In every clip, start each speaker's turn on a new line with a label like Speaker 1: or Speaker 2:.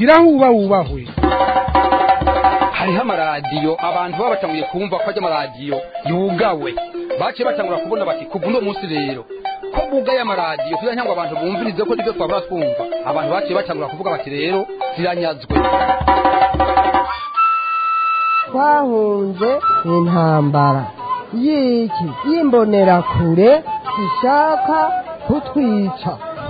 Speaker 1: gira huba wubahwe
Speaker 2: hariho amaradiyo abantu baba batanguye kumva ko ajya amaradiyo yugawe baciye batangura kubona bati kuva uno munsi rero ko bugaye amaradiyo kugira ngo abantu bumvirize ko nibyo twabura twumva abantu baciye batangura kuvuga bati rero ziranyazwe
Speaker 3: twahunze intambara y'iki y'imbonerakure ishaka kutwica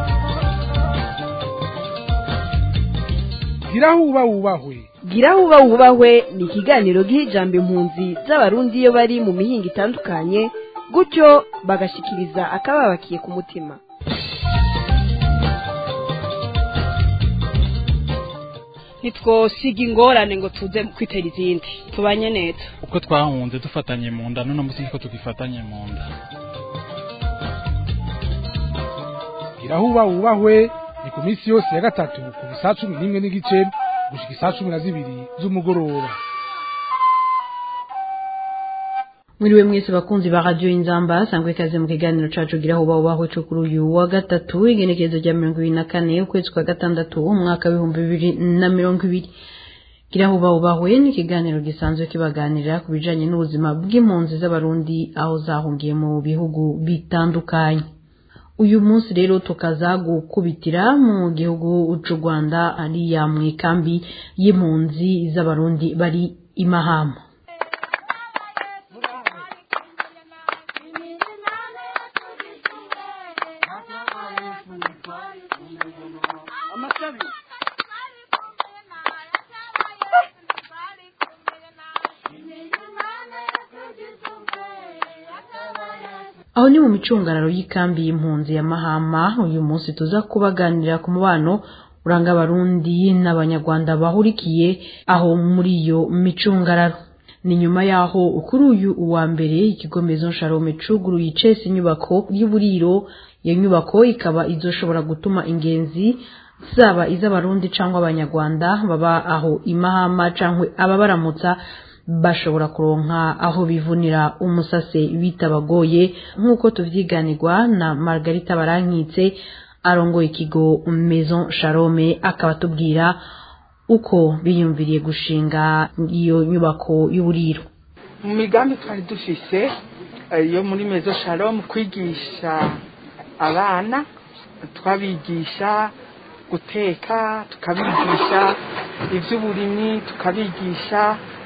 Speaker 1: gira huba wubahwe
Speaker 4: gira huba wubahwe ni ikiganiro giha ijambo impunzi z'abarundi iyo bari mu mihinga itandukanye gutyo bagashikiriza akababakiye ku mutima
Speaker 5: ntitwosiga ingorane ngo tuze kwitera izindi tubanye neza
Speaker 6: uko twahunze dufatanye mu nda none munsi ko tugifatanye mu nda
Speaker 1: gira huba wubahwe ni ku minsi yose ya gatatu kuva saa cumi n'imwe n'igice gushika isaa cumi na zibiri z'umugoroba
Speaker 7: mwiriwe mwese bakunzi ba radio inzamba sangwe kaze mu kiganiro cacu gira huba ubaho cyo kuri uyu wa gatatu igenekerezo rya mirongo ibiri na kane ukwezi kwa gatandatu umwaka w'ibihumbi bibiri na mirongo ibiri gira huba ubahwe ni ikiganiro gisanzwe kibaganirira ku bijanye n'ubuzima bw'impunzi z'abarundi aho zahungiye mu bihugu bitandukanye uyu munsi rero tukaza gukubitira mu gihugu c'u rwanda ariya mu ikambi y'impunzi z'abarundi bari imahama aho ni mu micungararo y'ikambi y'impunzi ya mahama uyu munsi tuza kubaganira ku mubano uranga abarundi n'abanyarwanda bahurikiye aho muri iyo micungararo ni nyuma yaho kuri uyu uwa mbere ikigo Maison Shalom cuguruye icese inyubako y'uburiro iyo nyubako ikaba izoshobora gutuma ingenzi zaba iz'abarundi cyangwa abanyarwanda baba aho imahama cyangwa ababaramutsa bashobora kuronka aho bivunira umusase bitabagoye nk'uko tuvyiganirwa na Margarita Barankitse arongoye ikigo Maison Shalome akaba atubwira uko biyumviriye gushinga iyo nyubako y'uburiro
Speaker 8: mu migambi twari dufise yo muri Maison Shalom kwigisha abana twabigisha guteka tukabigisha ivy'uburimyi tukabigisha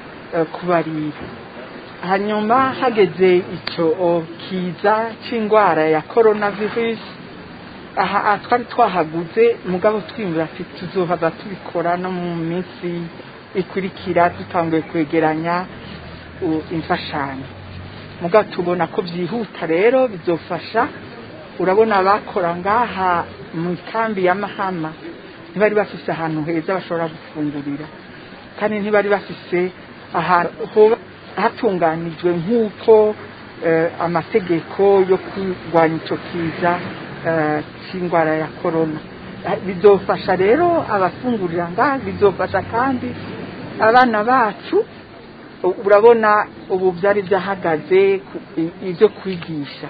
Speaker 8: kubarira hanyuma hageze icyo kiza cy'indwara ya korona virusi aha twari twahaguze mugabo twiyumvira ati tuzohava tubikora no mu minsi ikurikira dutanguye kwegeranya imfashanyo mugabo tubona ko byihuta rero bizofasha urabona abakora ngaha mu ikambi ya mahama ntibari bafise ahantu heza bashobora gufungurira kandi ntibari bafise ahantu hatunganijwe nk'uko amategeko yo kurwanya icyo kiza cy'indwara ya korona bizofasha rero abafungurira ngaha bizofasha kandi abana bacu urabona ubu byari byahagaze ibyo kwigisha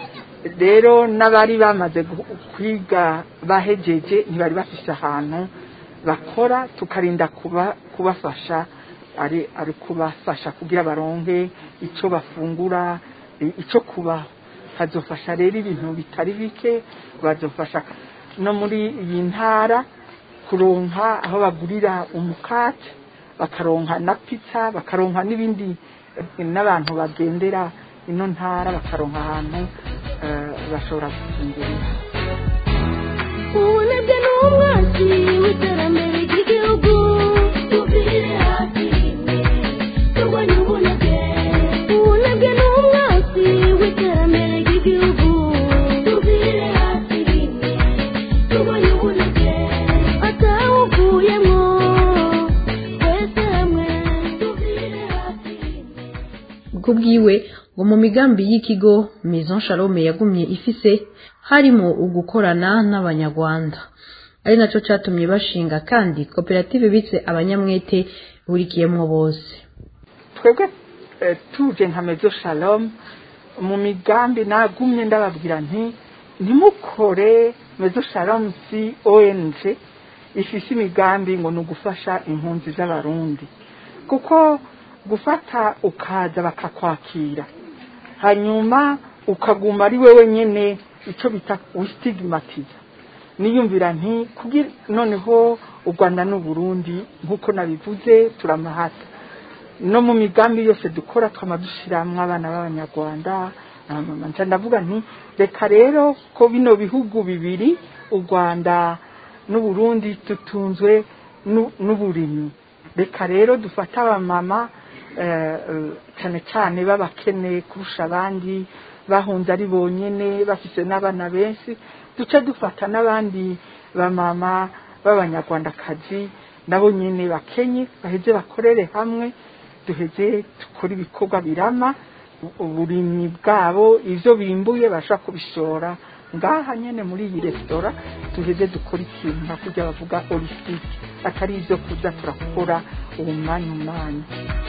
Speaker 8: rero n'abari bamaze kwiga bahejeje ntibari bafise ahantu bakora tukarinda kubafasha ari ari kubafasha kugira baronke icyo bafungura icyo kubaho hazofasha rero ibintu bitari bike bazofasha no muri iyi ntara kuronka aho bagurira umukate bakaronka na pizza bakaronka n'ibindi n'abantu bagendera ino ntara bakaronka ahantu bashobora gufungurira
Speaker 9: ubunebwe ni umwanzi w'iterambere ry'igihugu tubire hafi turwanye ubunebwe ubunebwe ni umwanzi w'iterambere ry'igihugu tubire hafi turwanye ubunebwe atawuvuyemo twese hamwe tubire hafi
Speaker 7: kubwiwe ngo mu migambi y'ikigo Maison Shalome yagumye ifise harimo ugukorana n'abanyarwanda ari nacyo cyatumye bashinga kandi koperative bitse abanyamwete burikiyemo bose
Speaker 8: twebwe tuje nka mezo shalom mu migambi nagumye ndababwira nti ntimukore mezo shalom si ong ifise imigambi ngo ni ugufasha impunzi z'abarundi kuko gufata ukaza bakakwakira hanyuma ukaguma ari wewe nyine icyo bita wistigmatiza niyumvira nti kugira noneho u rwanda n'uburundi nk'uko nabivuze turamahata no mu migambi yose dukora twama dushiramwo abana b'abanyarwanda nca ndavuga nti reka rero ko bino bihugu bibiri u rwanda n'uburundi tutunzwe n'uburimyi reka rero dufate abamama cyane cyane b'abakene kurusha abandi bahunze ari bonyine bafite n'abana benshi duce dufata n'abandi bamama b'abanyarwandakazi nabo nyine bakenye baheze bakorere hamwe duheze dukore ibikorwa birama uburimyi bwabo ibyo bimbuye bashobora kubishora ngaha nyine muri iyi resitora duheze dukora ikintu nka kujya bavuga orisitike atari ibyo kuza turakora uwo mwanya umwanya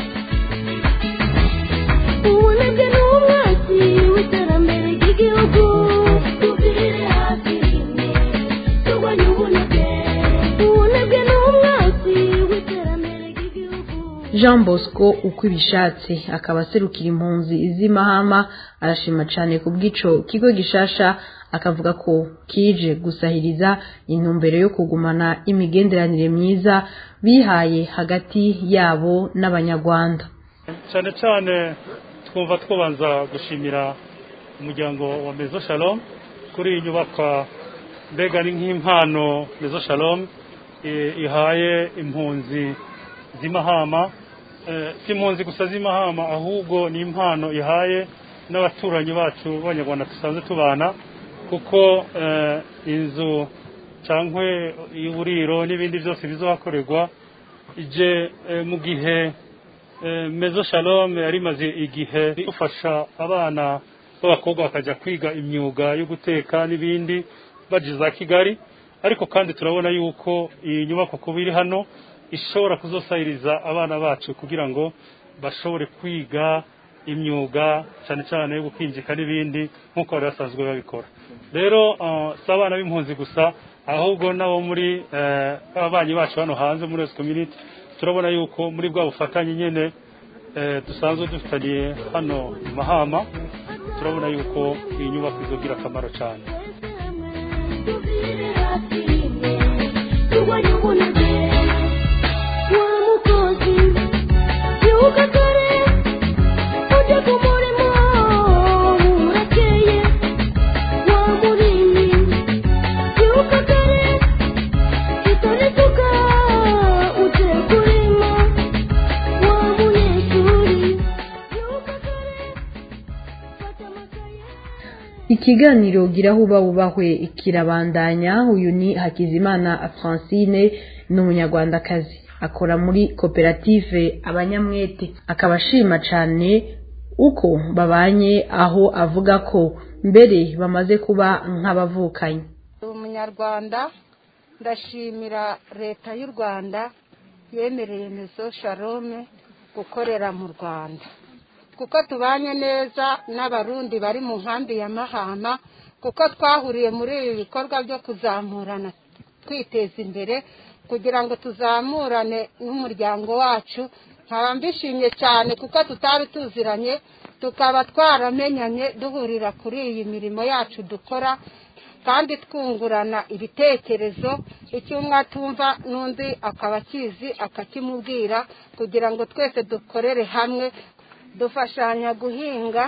Speaker 9: ubunebwe ni umwasi w'iterambere ry'igihugu tubwire hafi rimwe turwanye ubunebwe ubunebwe ni umwasi w'iterambere ry'igihugu
Speaker 7: jean bosco uko ibishatse akaba aserukira impunzi z'imahama arashima cyane ku bw'ico kigo gishasha akavuga ko kije gusahiriza intumbero yo kugumana imigenderanire myiza bihaye hagati yabo n'abanyarwanda
Speaker 6: cyane cyane twumva twabanza gushimira umuryango wa mezo shalom kuri iyi nyubakwa mbega ni nk'impano mezo shalom i- ihaye impunzi z'imahama Eh, si impunzi gusa z'imahama ahubwo ni impano ihaye n'abaturanyi bacu b'abanyarwanda dusanzwe tubana kuko eh, inzu cyangwa uburiro n'ibindi byose bizahakorerwa ije eh, mu gihe Eh, mezo shalom yari imaze igihe dufasha abana b'abakobwa bakajya kwiga imyuga yo guteka n'ibindi baje za kigali ariko kandi turabona yuko iyi nyubako kuba iri hano ishobora kuzosahiriza abana bacu kugira ngo bashobore kwiga imyuga cyane cyane yo gukinjika n'ibindi nk'uko bari basanzwe babikora rero eh, si abana b'impunzi gusa ahubwo n'abo muri eh, ababanyi bacu hano hanze muri wese community turabona yuko muri bwa bufatanye nyine eh, dusanzwe dufitaniye hano i mahama turabona yuko iyi nyubako izogira akamaro cyane
Speaker 9: tubwire hafi rimwe turwanye ubunebwe wa mukozi byuka kare ujye ku murimo burakeye wa murimyi byuka kare itore isuka ujye kurima wa munyeshuri byuka kare fata amakaye
Speaker 7: ikiganiro gira huba wubahwe kirabandanya uyu ni hakizimana francine ni umunyarwandakazi akora muri koperative abanyamwete akaba ashima cyane uko babanye aho avuga ko mbere bamaze kuba nk'abavukanye
Speaker 10: Ndi umunyarwanda ndashimira leta y'u rwanda yemereye mezo shalome gukorera mu rwanda kuko tubanye neza n'abarundi bari mu nkambi ya mahama kuko twahuriye muri ibi bikorwa byo kuzamurana twiteza imbere kugira ngo tuzamurane n'umuryango wacu nkaba mbishimye cyane kuko tutari tuziranye tukaba twaramenyanye duhurira kuri iyi mirimo yacu dukora kandi twungurana ibitekerezo icyo umwe atumva n'undi akaba akizi akakimubwira kugira ngo twese dukorere hamwe dufashanya guhinga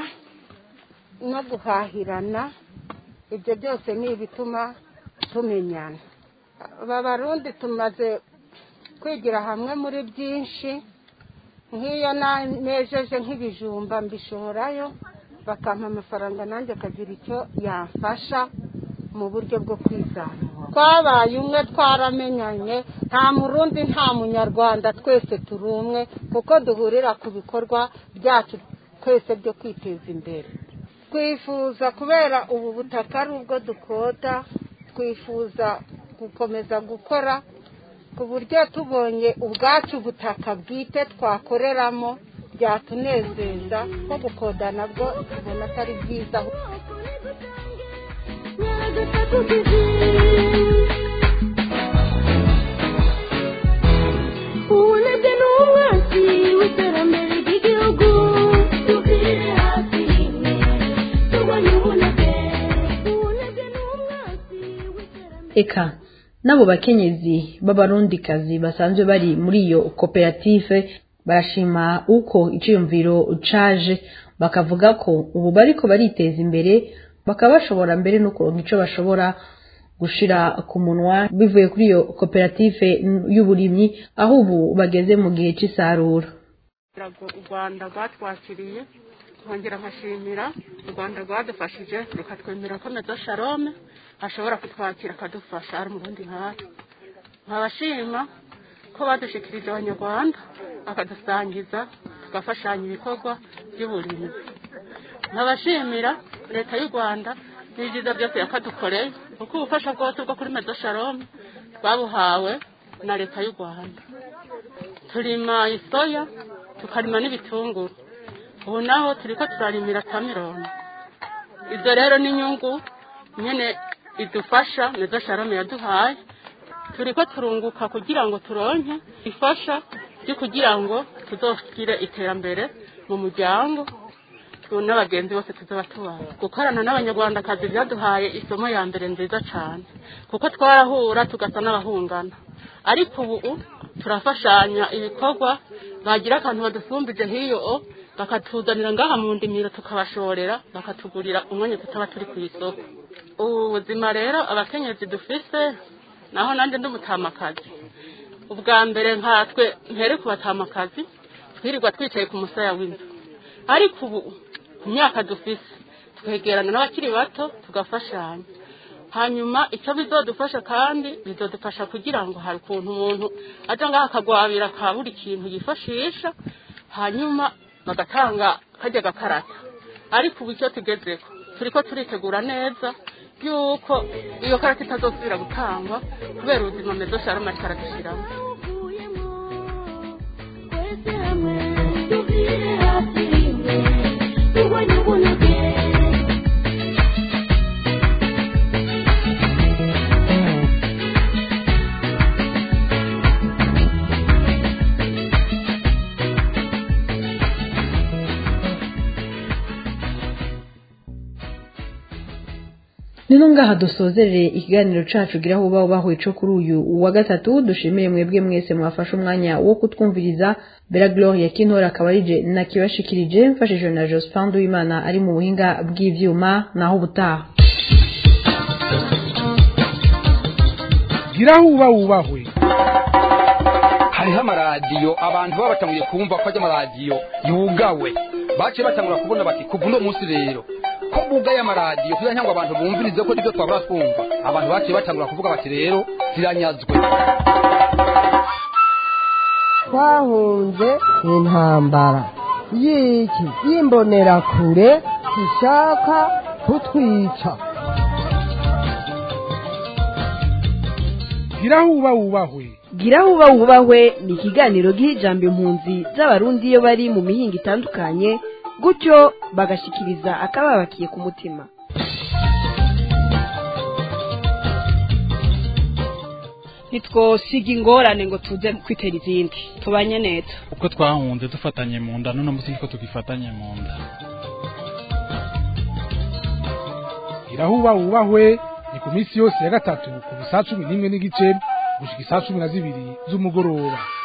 Speaker 10: no guhahirana ibyo byose ni ibituma tumenyana aba barundi tumaze kwigira hamwe muri byinshi nk'iyo na- nejeje nk'ibijumba mbishorayo bakampa amafaranga nanjye akagira icyo yamfasha mu buryo bwo kwizamura twabaye umwe twaramenyanye nta murundi nta munyarwanda twese turi umwe kuko duhurira ku bikorwa byacu twese byo kwiteza imbere twifuza kubera ubu butaka ari ubwo dukota twifuza gukomeza gukora ku buryo tubonye ubwacu butaka bwite twakoreramo byatunezeza ko gukoda nabwo tubona atari byiza
Speaker 7: eka n'abo bakenyezi b'abarundikazi basanzwe bari muri iyo koperative barashima uko iciyumviro caje bakavuga ko ubu bariko bariteza imbere bakaba bashobora mbere no kuronka ico bashobora gushira ku munwa bivuye kuri iyo koperative y'uburimyi aho ubu bageze mu gihe c'isarura
Speaker 8: u rwanda rwatwakiriye nkongera nkashimira u rwanda rwadufashije rukatwemera ko mezo sharome ashobora kutwakira akadufasha ari umurundi nkatwe nkabashima ko badushikirije abanyarwanda akadusangiza tugafashanya ibikorwa by'uburimyi nkabashimira leta y'u rwanda n'ibyiza byose yakadukoreye kuko ubufasha bwose bwo kuri mezo sharome twabuhawe na leta y'u rwanda turima isoya tukarima n'ibitunguru ubu naho turi ko turarimira tamironi ibyo rero ni inyungu nyine idufasha mezo sharome yaduhaye turi ko turunguka kugira ngo turonke ifasha ryo kugira ngo tuzogire iterambere mu muryango n'abagenzi bose tuzaba tubaye gukorana n'abanyarwandakazi byaduhaye isomo ya mbere nziza cyane kuko twarahura tugasa n'abahungana ariko ubu turafashanya ibikorwa bagira akantu badusumbije nk'iyo bakatuzanira ngaha mu ndimiro tukabashorera bakatugurira umwanya tutaba turi ku isoko ubu buzima rero abakenyezi dufise naho nanjye ndumutamakazi ubwa mbere nkatwe mpere ku batamakazi twirirwa twicaye ku musaya w'inzu ariko ubu ku myaka dufise twegerana n'abakiri bato tugafashanya hanyuma icyo bizodufasha kandi bizodufasha kugira ngo hari ukuntu umuntu aja ngaho akagwabira ka buri kintu yifashisha hanyuma bagatanga kajya gakarata ariko ubu icyo tugezeko turiko turitegura neza yuko iyo karata itazosubira gutangwa kubera ubuzima mezo sharama ariko aradushyiramo
Speaker 7: nino ngaha dusozerere ikiganiro cacu gira aho ubaho bahuye co kuri uyu wa gatatu dushimiye mwebwe mwese mwafashe umwanya wo kutwumviriza bera gloria kintora akaba arije nakibashikirije mfashijwe na jospin duwimana ari mu buhinga bw'ivyuma naho ubutaha
Speaker 1: gira aho uba wubahwe
Speaker 2: hariho amaradiyo abantu baba batanguye kumva ko ajya amaradiyo yugawe baciye batangura kubona bati kuva uno munsi rero ko bugaye amaradiyo kugira ngo abantu bumvirize ko nibyo twabura twumva abantu baciye batangura kuvuga bati rero ziranyazwe
Speaker 3: twahunze intambara y'iki y'imbonerakure ishaka kutwica
Speaker 1: gira aho uba wubahwe
Speaker 4: gira aho uba wubahwe ni ikiganiro giha ijambo impunzi z'abarundi iyo bari mu mihinga itandukanye gutyo bagashikiriza akababakiye ku mutima
Speaker 5: ntitwosiga ingorane ngo tuze kwitera izindi tubanye neza
Speaker 11: uko twahunze dufatanye mu nda none munsi niko tugifatanye mu nda
Speaker 1: gira aho uba wubahwe ni ku minsi yose ya gatatu ku saa cumi n'imwe n'igice gushika isaa cumi na zibiri z'umugoroba